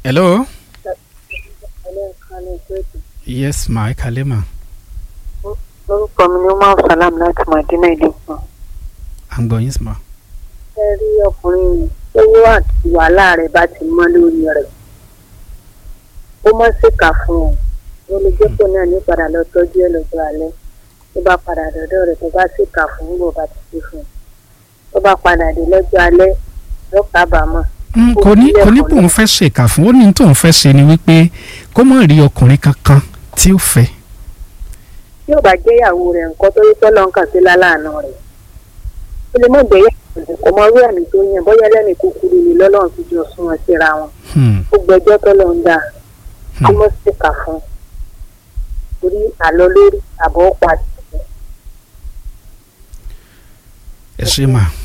hello. yes ma ẹ kalẹ́ ma. orúkọ mi ni umar salam láti madina ìlú kan. à ń gbọ́ yín sí ma. ẹ rí ọkùnrin yìí owó àti wàhálà rẹ̀ bá ti mọ́ lórí rẹ̀ ó má ṣèkà fún un ó lè jẹ́ pé náà ní padà lọ tọ́jú ẹ̀ lọ́jọ́ alẹ́ tó bá padà dọ̀dọ̀ rẹ̀ tó bá ṣèkà fún un bó bá ti ṣe fún un tó bá padà dé lọ́jọ́ alẹ́ yóò kábàámọ̀. Mm, kò ní kò ní bóun fẹ́ ṣèkà fún ó ní tóun fẹ́ ṣe ni wípé kó má rí ọkùnrin kankan tí ó fẹ́. tí ò bá jẹ́ ìyàwó rẹ̀ nǹkan tó rí tọ́lọ́ ń kà sí láláàánú rẹ̀ ó lè mọ̀ jẹ́ ìyàwó kò mọ orí àmì tó yàn bóyá lẹ́nu kúkúrú ni lọ́lọ́run ti jọ sún wọn síra wọn Hmm, ó gbẹjọ́ tọ́lọ́ ń dà kó hmm. mọ̀ sí kà fún un torí àlọ́ lórí àbọ̀ pàdé. ẹ ṣe mà